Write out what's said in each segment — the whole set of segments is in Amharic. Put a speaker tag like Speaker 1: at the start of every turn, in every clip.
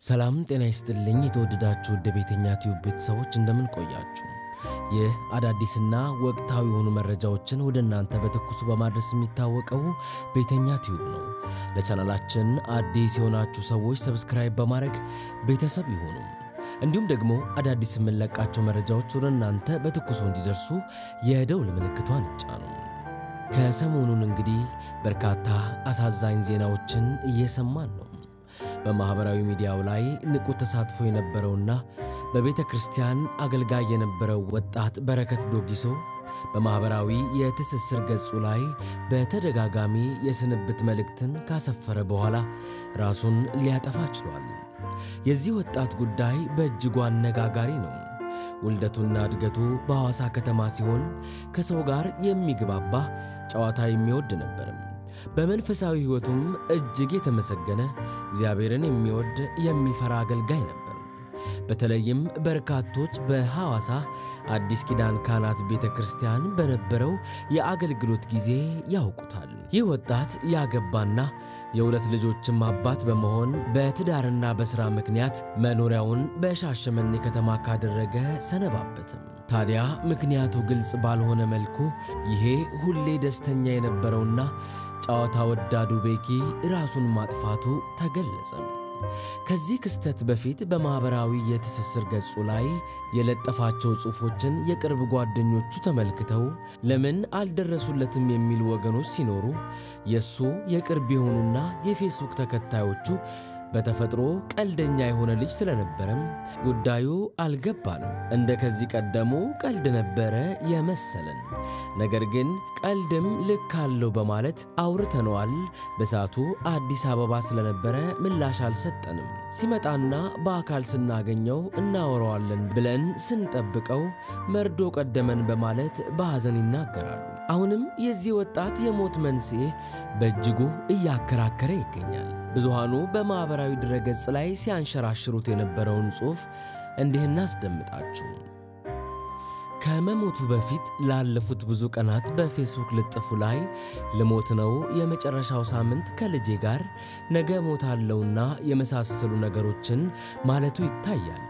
Speaker 1: ሰላም ጤና ይስጥልኝ። የተወደዳችሁ ውድ ቤተኛ ቲዩብ ቤተሰቦች እንደምን ቆያችሁ? ይህ አዳዲስና ወቅታዊ የሆኑ መረጃዎችን ወደ እናንተ በትኩሱ በማድረስ የሚታወቀው ቤተኛ ቲዩብ ነው። ለቻናላችን አዲስ የሆናችሁ ሰዎች ሰብስክራይብ በማድረግ ቤተሰብ ይሁኑ። እንዲሁም ደግሞ አዳዲስ የምንለቃቸው መረጃዎች ወደ እናንተ በትኩሱ እንዲደርሱ የደውል ምልክቷን ይጫኑ። ከሰሞኑን እንግዲህ በርካታ አሳዛኝ ዜናዎችን እየሰማን ነው። በማኅበራዊ ሚዲያው ላይ ንቁ ተሳትፎ የነበረውና በቤተ ክርስቲያን አገልጋይ የነበረው ወጣት በረከት ዶጊሶ በማኅበራዊ የትስስር ገጹ ላይ በተደጋጋሚ የስንብት መልእክትን ካሰፈረ በኋላ ራሱን ሊያጠፋ ችሏል። የዚህ ወጣት ጉዳይ በእጅጉ አነጋጋሪ ነው። ውልደቱና እድገቱ በሐዋሳ ከተማ ሲሆን ከሰው ጋር የሚግባባ ጨዋታ የሚወድ ነበርም። በመንፈሳዊ ሕይወቱም እጅግ የተመሰገነ እግዚአብሔርን የሚወድ የሚፈራ አገልጋይ ነበር። በተለይም በርካቶች በሐዋሳ አዲስ ኪዳን ካህናት ቤተ ክርስቲያን በነበረው የአገልግሎት ጊዜ ያውቁታል። ይህ ወጣት ያገባና የሁለት ልጆችም አባት በመሆን በትዳርና በሥራ ምክንያት መኖሪያውን በሻሸመኔ ከተማ ካደረገ ሰነባበትም። ታዲያ ምክንያቱ ግልጽ ባልሆነ መልኩ ይሄ ሁሌ ደስተኛ የነበረውና ጨዋታ ወዳዱ ቤኪ ራሱን ማጥፋቱ ተገለጸ። ከዚህ ክስተት በፊት በማኅበራዊ የትስስር ገጹ ላይ የለጠፋቸው ጽሑፎችን የቅርብ ጓደኞቹ ተመልክተው ለምን አልደረሱለትም የሚሉ ወገኖች ሲኖሩ የእሱ የቅርብ የሆኑና የፌስቡክ ተከታዮቹ በተፈጥሮ ቀልደኛ የሆነ ልጅ ስለነበረም ጉዳዩ አልገባንም። እንደ ከዚህ ቀደሙ ቀልድ ነበረ የመሰለን። ነገር ግን ቀልድም ልክ አለው በማለት አውርተነዋል። በሰዓቱ አዲስ አበባ ስለነበረ ምላሽ አልሰጠንም። ሲመጣና በአካል ስናገኘው እናወራዋለን ብለን ስንጠብቀው መርዶ ቀደመን በማለት በሐዘን ይናገራሉ። አሁንም የዚህ ወጣት የሞት መንስኤ በእጅጉ እያከራከረ ይገኛል። ብዙሃኑ በማኅበራዊ ድረገጽ ላይ ሲያንሸራሽሩት የነበረውን ጽሑፍ እንዲህ እናስደምጣችሁ። ከመሞቱ በፊት ላለፉት ብዙ ቀናት በፌስቡክ ልጥፉ ላይ ልሞት ነው፣ የመጨረሻው ሳምንት ከልጄ ጋር ነገ ሞታለሁና የመሳሰሉ ነገሮችን ማለቱ ይታያል።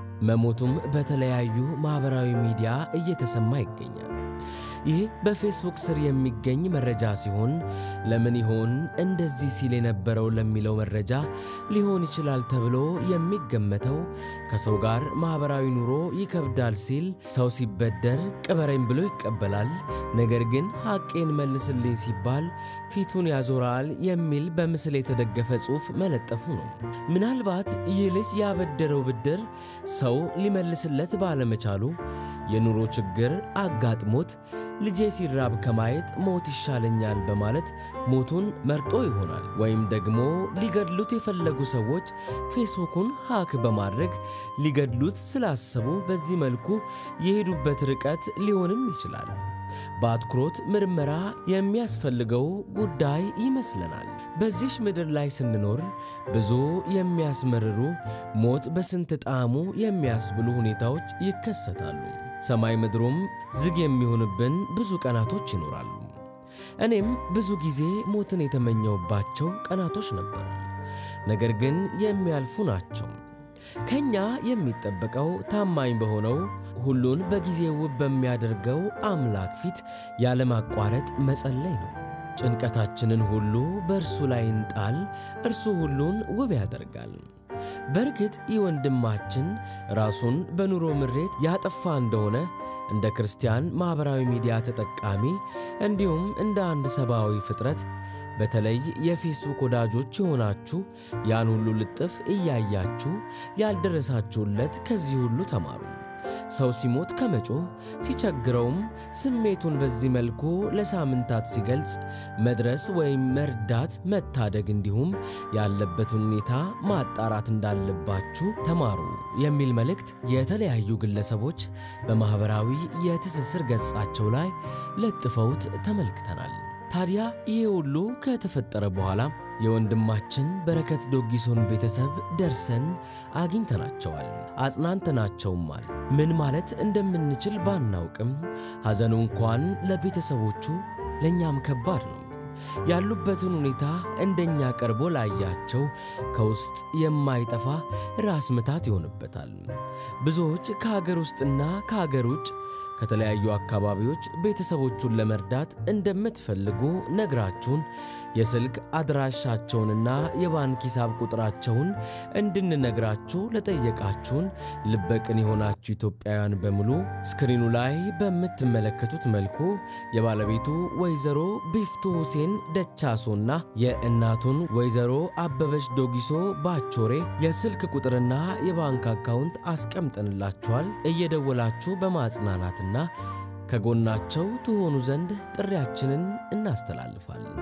Speaker 1: መሞቱም በተለያዩ ማኅበራዊ ሚዲያ እየተሰማ ይገኛል። ይህ በፌስቡክ ስር የሚገኝ መረጃ ሲሆን ለምን ይሆን እንደዚህ ሲል የነበረው ለሚለው መረጃ ሊሆን ይችላል ተብሎ የሚገመተው ከሰው ጋር ማኅበራዊ ኑሮ ይከብዳል ሲል ሰው ሲበደር ቅበረኝ ብሎ ይቀበላል፣ ነገር ግን ሐቄን መልስልኝ ሲባል ፊቱን ያዞራል የሚል በምስል የተደገፈ ጽሑፍ መለጠፉ ነው። ምናልባት ይህ ልጅ ያበደረው ብድር ሰው ሊመልስለት ባለመቻሉ የኑሮ ችግር አጋጥሞት ልጄ ሲራብ ከማየት ሞት ይሻለኛል በማለት ሞቱን መርጦ ይሆናል። ወይም ደግሞ ሊገድሉት የፈለጉ ሰዎች ፌስቡኩን ሃክ በማድረግ ሊገድሉት ስላሰቡ በዚህ መልኩ የሄዱበት ርቀት ሊሆንም ይችላል። በአትኩሮት ምርመራ የሚያስፈልገው ጉዳይ ይመስለናል። በዚሽ ምድር ላይ ስንኖር ብዙ የሚያስመርሩ ሞት በስንት ጣዕሙ የሚያስብሉ ሁኔታዎች ይከሰታሉ። ሰማይ ምድሩም ዝግ የሚሆንብን ብዙ ቀናቶች ይኖራሉ። እኔም ብዙ ጊዜ ሞትን የተመኘውባቸው ቀናቶች ነበሩ። ነገር ግን የሚያልፉ ናቸው። ከኛ የሚጠበቀው ታማኝ በሆነው ሁሉን በጊዜ ውብ በሚያደርገው አምላክ ፊት ያለማቋረጥ መጸለይ ነው። ጭንቀታችንን ሁሉ በእርሱ ላይ እንጣል፣ እርሱ ሁሉን ውብ ያደርጋል። በእርግጥ ይህ ወንድማችን ራሱን በኑሮ ምሬት ያጠፋ እንደሆነ እንደ ክርስቲያን ማኅበራዊ ሚዲያ ተጠቃሚ እንዲሁም እንደ አንድ ሰብአዊ ፍጥረት በተለይ የፌስቡክ ወዳጆች የሆናችሁ ያን ሁሉ ልጥፍ እያያችሁ ያልደረሳችሁለት ከዚህ ሁሉ ተማሩ። ሰው ሲሞት ከመጮህ ሲቸግረውም ስሜቱን በዚህ መልኩ ለሳምንታት ሲገልጽ መድረስ ወይም መርዳት፣ መታደግ እንዲሁም ያለበትን ሁኔታ ማጣራት እንዳለባችሁ ተማሩ የሚል መልእክት የተለያዩ ግለሰቦች በማኅበራዊ የትስስር ገጻቸው ላይ ለጥፈውት ተመልክተናል። ታዲያ ይህ ሁሉ ከተፈጠረ በኋላ የወንድማችን በረከት ዶጊሶን ቤተሰብ ደርሰን አግኝተናቸዋል፣ አጽናንተናቸውማል። ምን ማለት እንደምንችል ባናውቅም ሐዘኑ እንኳን ለቤተሰቦቹ ለእኛም ከባድ ነው። ያሉበትን ሁኔታ እንደኛ ቀርቦ ላያቸው ከውስጥ የማይጠፋ ራስ ምታት ይሆንበታል። ብዙዎች ከሀገር ውስጥና ከሀገር ውጭ ከተለያዩ አካባቢዎች ቤተሰቦቹን ለመርዳት እንደምትፈልጉ ነግራችሁን የስልክ አድራሻቸውንና የባንክ ሂሳብ ቁጥራቸውን እንድንነግራችሁ ለጠየቃችሁን ልበቅን የሆናችሁ ኢትዮጵያውያን በሙሉ ስክሪኑ ላይ በምትመለከቱት መልኩ የባለቤቱ ወይዘሮ ቢፍቱ ሁሴን ደቻሶና የእናቱን ወይዘሮ አበበች ዶጊሶ ባቾሬ የስልክ ቁጥርና የባንክ አካውንት አስቀምጠንላችኋል። እየደወላችሁ በማጽናናትና ከጎናቸው ትሆኑ ዘንድ ጥሪያችንን እናስተላልፋለን።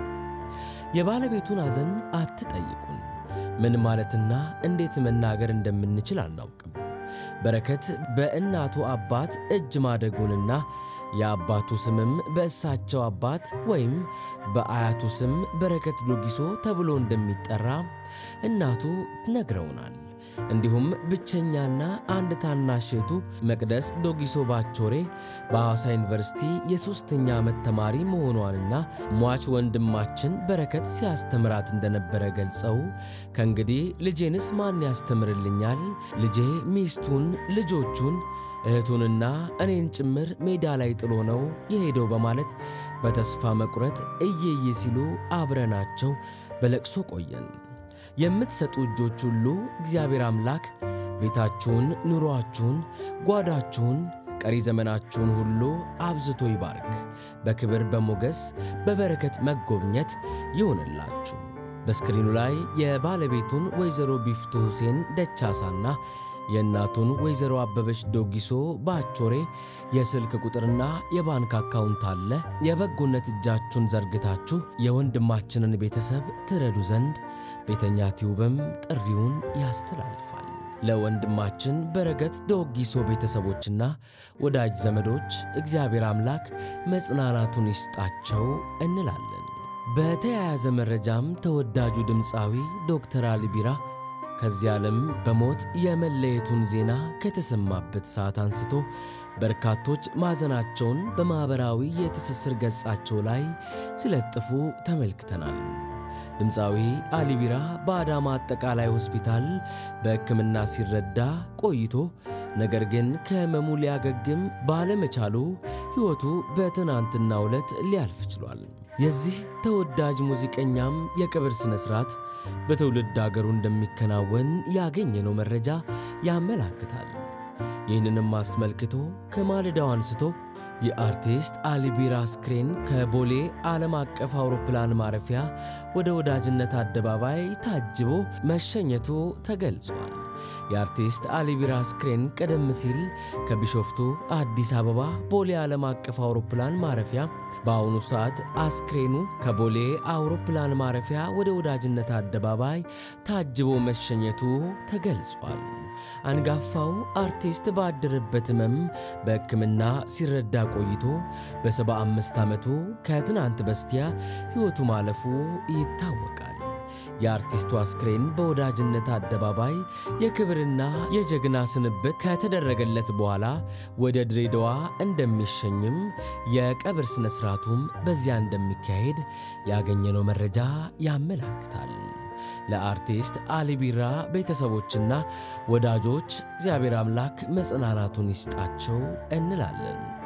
Speaker 1: የባለቤቱን ሐዘን አትጠይቁን። ምን ማለትና እንዴት መናገር እንደምንችል አናውቅም። በረከት በእናቱ አባት እጅ ማደጉንና የአባቱ ስምም በእሳቸው አባት ወይም በአያቱ ስም በረከት ዶጊሶ ተብሎ እንደሚጠራ እናቱ ነግረውናል። እንዲሁም ብቸኛና አንድ ታናሽ እህቱ መቅደስ ዶጊሶ ባቾሬ በሐዋሳ ዩኒቨርሲቲ የሦስተኛ ዓመት ተማሪ መሆኗንና ሟች ወንድማችን በረከት ሲያስተምራት እንደነበረ ገልጸው ከእንግዲህ ልጄንስ ማን ያስተምርልኛል? ልጄ ሚስቱን፣ ልጆቹን፣ እህቱንና እኔን ጭምር ሜዳ ላይ ጥሎ ነው የሄደው በማለት በተስፋ መቁረጥ እየየ ሲሉ አብረናቸው በለቅሶ ቆየን። የምትሰጡ እጆች ሁሉ እግዚአብሔር አምላክ ቤታችሁን፣ ኑሮአችሁን፣ ጓዳችሁን፣ ቀሪ ዘመናችሁን ሁሉ አብዝቶ ይባርክ። በክብር በሞገስ በበረከት መጎብኘት ይሆንላችሁ። በስክሪኑ ላይ የባለቤቱን ወይዘሮ ቢፍቱ ሁሴን ደቻሳና የእናቱን ወይዘሮ አበበች ዶጊሶ ባቾሬ የስልክ ቁጥርና የባንክ አካውንት አለ። የበጎነት እጃችሁን ዘርግታችሁ የወንድማችንን ቤተሰብ ትረዱ ዘንድ ቤተኛ ቲዩብም ጥሪውን ያስተላልፋል። ለወንድማችን በረከት ዶጊሶ ቤተሰቦችና ወዳጅ ዘመዶች እግዚአብሔር አምላክ መጽናናቱን ይስጣቸው እንላለን። በተያያዘ መረጃም ተወዳጁ ድምፃዊ ዶክተር አሊ ቢራ ከዚህ ዓለም በሞት የመለየቱን ዜና ከተሰማበት ሰዓት አንስቶ በርካቶች ማዘናቸውን በማኅበራዊ የትስስር ገጻቸው ላይ ሲለጥፉ ተመልክተናል። ድምፃዊ አሊ ቢራ በአዳማ አጠቃላይ ሆስፒታል በሕክምና ሲረዳ ቆይቶ ነገር ግን ከሕመሙ ሊያገግም ባለመቻሉ ሕይወቱ በትናንትናው ዕለት ሊያልፍ ችሏል። የዚህ ተወዳጅ ሙዚቀኛም የቀብር ሥነ ሥርዓት በትውልድ አገሩ እንደሚከናወን ያገኘነው መረጃ ያመላክታል። ይህንንም አስመልክቶ ከማለዳው አንስቶ የአርቲስት አሊ ቢራ አስክሬን ከቦሌ ዓለም አቀፍ አውሮፕላን ማረፊያ ወደ ወዳጅነት አደባባይ ታጅቦ መሸኘቱ ተገልጿል። የአርቲስት አሊ ቢራ አስክሬን ቀደም ሲል ከቢሾፍቱ አዲስ አበባ ቦሌ ዓለም አቀፍ አውሮፕላን ማረፊያ፣ በአሁኑ ሰዓት አስክሬኑ ከቦሌ አውሮፕላን ማረፊያ ወደ ወዳጅነት አደባባይ ታጅቦ መሸኘቱ ተገልጿል። አንጋፋው አርቲስት ባደረበት ሕመም በሕክምና ሲረዳ ቆይቶ በ75 ዓመቱ ከትናንት በስቲያ ሕይወቱ ማለፉ ይታወቃል። የአርቲስቱ አስክሬን በወዳጅነት አደባባይ የክብርና የጀግና ስንብት ከተደረገለት በኋላ ወደ ድሬዳዋ እንደሚሸኝም የቀብር ሥነ ሥርዓቱም በዚያ እንደሚካሄድ ያገኘነው መረጃ ያመላክታል። ለአርቲስት አሊ ቢራ ቤተሰቦችና ወዳጆች እግዚአብሔር አምላክ መጽናናቱን ይስጣቸው እንላለን።